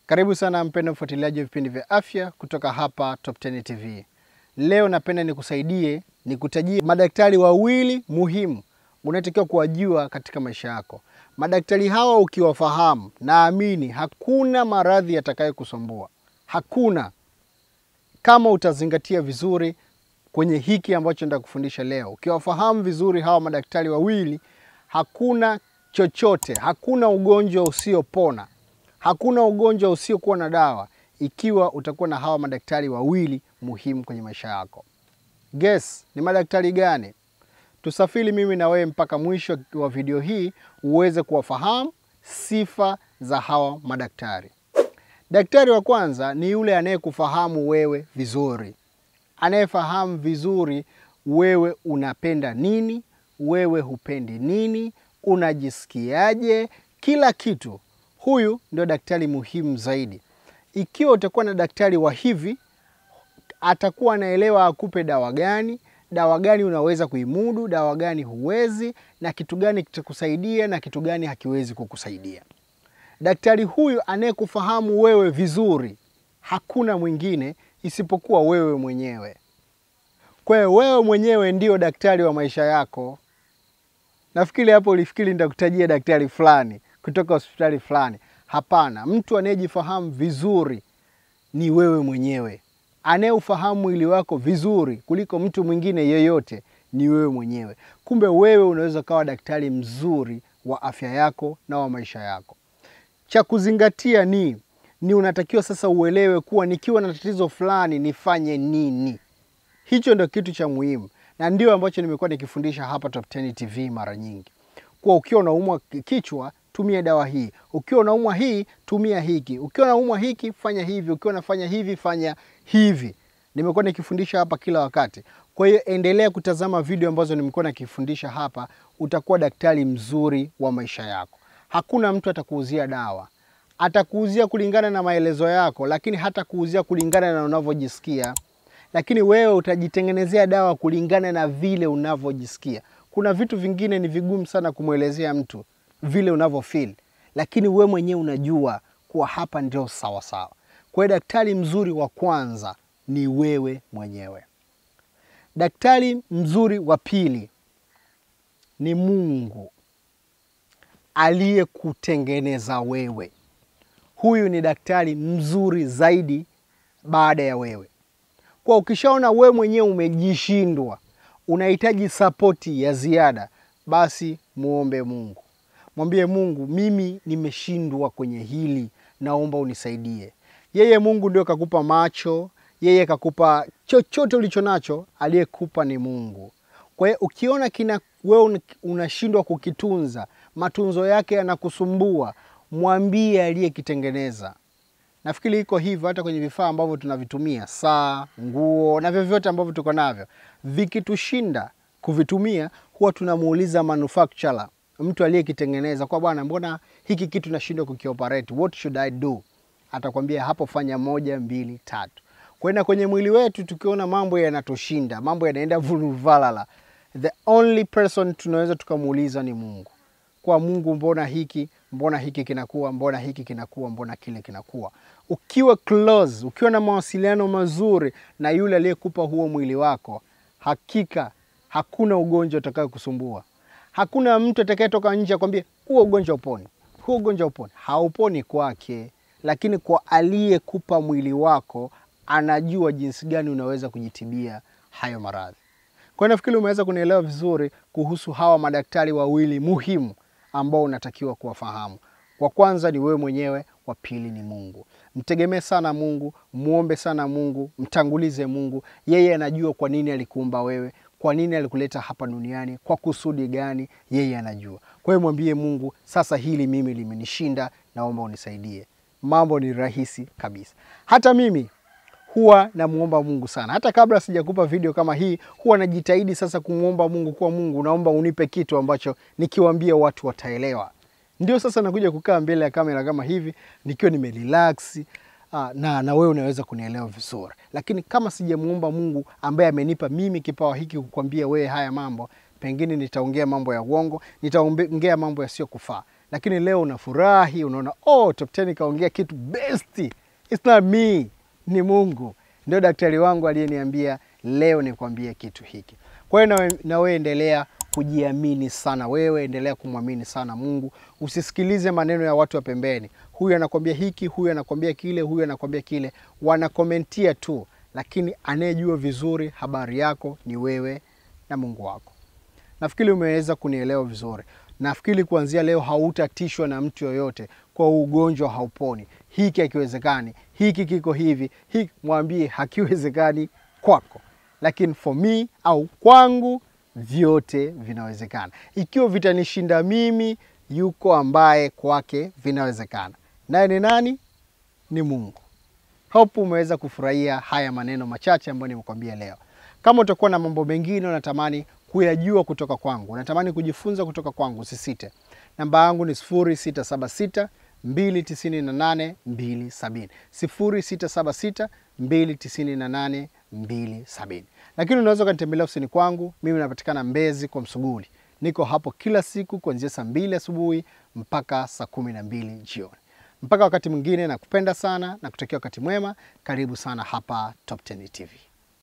Karibu sana mpendwa mfuatiliaji wa vipindi vya afya kutoka hapa Top 10 TV. Leo napenda nikusaidie, nikutajie madaktari wawili muhimu unatakiwa kuwajua katika maisha yako. Madaktari hawa ukiwafahamu, naamini hakuna maradhi yatakayokusumbua, hakuna, kama utazingatia vizuri kwenye hiki ambacho nitakufundisha leo. Ukiwafahamu vizuri hawa madaktari wawili, hakuna chochote, hakuna ugonjwa usiopona, hakuna ugonjwa usiokuwa na dawa, ikiwa utakuwa na hawa madaktari wawili muhimu kwenye maisha yako. Guess ni madaktari gani? Tusafiri mimi na wewe mpaka mwisho wa video hii uweze kuwafahamu sifa za hawa madaktari. Daktari wa kwanza ni yule anayekufahamu wewe vizuri, anayefahamu vizuri wewe unapenda nini, wewe hupendi nini, unajisikiaje, kila kitu. Huyu ndio daktari muhimu zaidi. Ikiwa utakuwa na daktari wa hivi, atakuwa anaelewa akupe dawa gani, dawa gani unaweza kuimudu, dawa gani huwezi, na kitu gani kitakusaidia na kitu gani hakiwezi kukusaidia. Daktari huyu anayekufahamu wewe vizuri, hakuna mwingine isipokuwa wewe mwenyewe. Kwa hiyo wewe mwenyewe ndio daktari wa maisha yako. Nafikiri hapo ulifikiri nitakutajia daktari fulani kutoka hospitali fulani. Hapana, mtu anayejifahamu vizuri ni wewe mwenyewe. Anayeufahamu mwili wako vizuri kuliko mtu mwingine yeyote ni wewe mwenyewe. Kumbe wewe unaweza ukawa daktari mzuri wa afya yako na wa maisha yako. Cha kuzingatia ni ni unatakiwa sasa uelewe kuwa nikiwa na tatizo fulani nifanye nini. Hicho ndio kitu cha muhimu, na ndio ambacho nimekuwa nikifundisha hapa Top 10 TV mara nyingi, kuwa ukiwa unaumwa kichwa tumia dawa hii, ukiwa unaumwa hii tumia hiki, ukiwa unaumwa hiki fanya hivi, ukiwa unafanya hivi fanya hivi. Nimekuwa nikifundisha hapa kila wakati. Kwa hiyo endelea kutazama video ambazo nimekuwa nikifundisha hapa, utakuwa daktari mzuri wa maisha yako. Hakuna mtu atakuuzia dawa, atakuuzia kulingana na maelezo yako, lakini hata kuuzia kulingana na unavyojisikia. Lakini wewe utajitengenezea dawa kulingana na vile unavyojisikia. Kuna vitu vingine ni vigumu sana kumwelezea mtu vile unavyofeel, lakini wewe mwenyewe unajua kuwa hapa ndio sawa sawa. Kwa hiyo daktari mzuri wa kwanza ni wewe mwenyewe. Daktari mzuri wa pili ni Mungu aliyekutengeneza wewe. Huyu ni daktari mzuri zaidi baada ya wewe. Kwa ukishaona wewe mwenyewe umejishindwa, unahitaji sapoti ya ziada, basi muombe Mungu. Mwambie Mungu, mimi nimeshindwa kwenye hili, naomba unisaidie. Yeye Mungu ndio kakupa macho, yeye kakupa chochote ulicho nacho, aliyekupa ni Mungu. Kwa hiyo ukiona kina wewe unashindwa kukitunza, matunzo yake yanakusumbua, mwambie aliyekitengeneza. Nafikiri iko hivyo hata kwenye vifaa ambavyo tunavitumia, saa, nguo na vyovyote ambavyo tuko navyo, vikitushinda kuvitumia, huwa tunamuuliza manufacturer, mtu aliyekitengeneza, kwa bwana, mbona hiki kitu nashindwa kukioperate, what should I do? Atakwambia hapo, fanya moja, mbili, tatu. Kwenda kwenye mwili wetu, tukiona mambo yanatushinda, mambo yanaenda vuruvalala, the only person tunaweza tukamuuliza ni Mungu. Kwa Mungu, mbona hiki mbona hiki kinakuwa, mbona hiki kinakuwa, mbona kile kinakuwa. Ukiwa close, ukiwa na mawasiliano mazuri na yule aliyekupa huo mwili wako, hakika hakuna ugonjwa utakayo kusumbua. Hakuna mtu atakayetoka nje akwambie huo ugonjwa uponi, huo ugonjwa uponi. Hauponi kwake, lakini kwa aliyekupa mwili wako anajua jinsi gani unaweza kujitibia hayo maradhi. Kwa hiyo nafikiri umeweza kunielewa vizuri kuhusu hawa madaktari wawili muhimu ambao unatakiwa kuwafahamu. Wa kwanza ni wewe mwenyewe, wa pili ni Mungu. Mtegemee sana Mungu, muombe sana Mungu, mtangulize Mungu. Yeye anajua kwa nini alikuumba wewe, kwa nini alikuleta hapa duniani, kwa kusudi gani, yeye anajua. Kwa hiyo mwambie Mungu, sasa hili mimi limenishinda, naomba unisaidie. Mambo ni rahisi kabisa. Hata mimi huwa namuomba Mungu sana. Hata kabla sijakupa video kama hii, huwa najitahidi sasa kumwomba Mungu, kuwa Mungu, naomba unipe kitu ambacho nikiwaambia watu wataelewa. Ndio sasa nakuja kukaa mbele ya kamera kama hivi nikiwa nimerelax na na wewe unaweza kunielewa vizuri. Lakini kama sijamuomba Mungu ambaye amenipa mimi kipawa hiki kukwambia wewe haya mambo, pengine nitaongea mambo ya uongo, nitaongea mambo yasiyokufaa. lakini leo unafurahi, unaona oh, Top 10 kaongea kitu best. It's not me, ni Mungu ndio daktari wangu aliyeniambia leo nikwambie kitu hiki. Kwa hiyo nawe, nawe endelea kujiamini sana, wewe endelea kumwamini sana Mungu. Usisikilize maneno ya watu wa pembeni, huyu anakwambia hiki, huyu anakwambia kile, huyu anakwambia kile, wanakomentia tu, lakini anayejua vizuri habari yako ni wewe na Mungu wako. Nafikiri umeweza kunielewa vizuri. Nafikiri kuanzia leo hautatishwa na mtu yoyote kwa ugonjwa hauponi, hiki hakiwezekani, hiki kiko hivi, hiki mwambie hakiwezekani kwako, lakini for me au kwangu vyote vinawezekana. Ikiwa vitanishinda mimi, yuko ambaye kwake vinawezekana, naye ni nani? Ni Mungu. Hope umeweza kufurahia haya maneno machache ambayo nimekwambia leo. Kama utakuwa na mambo mengine unatamani kuyajua kutoka kwangu, unatamani kujifunza kutoka kwangu, usisite. Namba yangu ni 0676 298 270, 0676 298 270. Lakini unaweza ukanitembelea ofisini kwangu, mimi napatikana Mbezi kwa Msuguli. Niko hapo kila siku kuanzia saa mbili asubuhi mpaka saa kumi na mbili jioni. Mpaka wakati mwingine, nakupenda sana na kutakia wakati mwema. Karibu sana hapa Top 10 TV.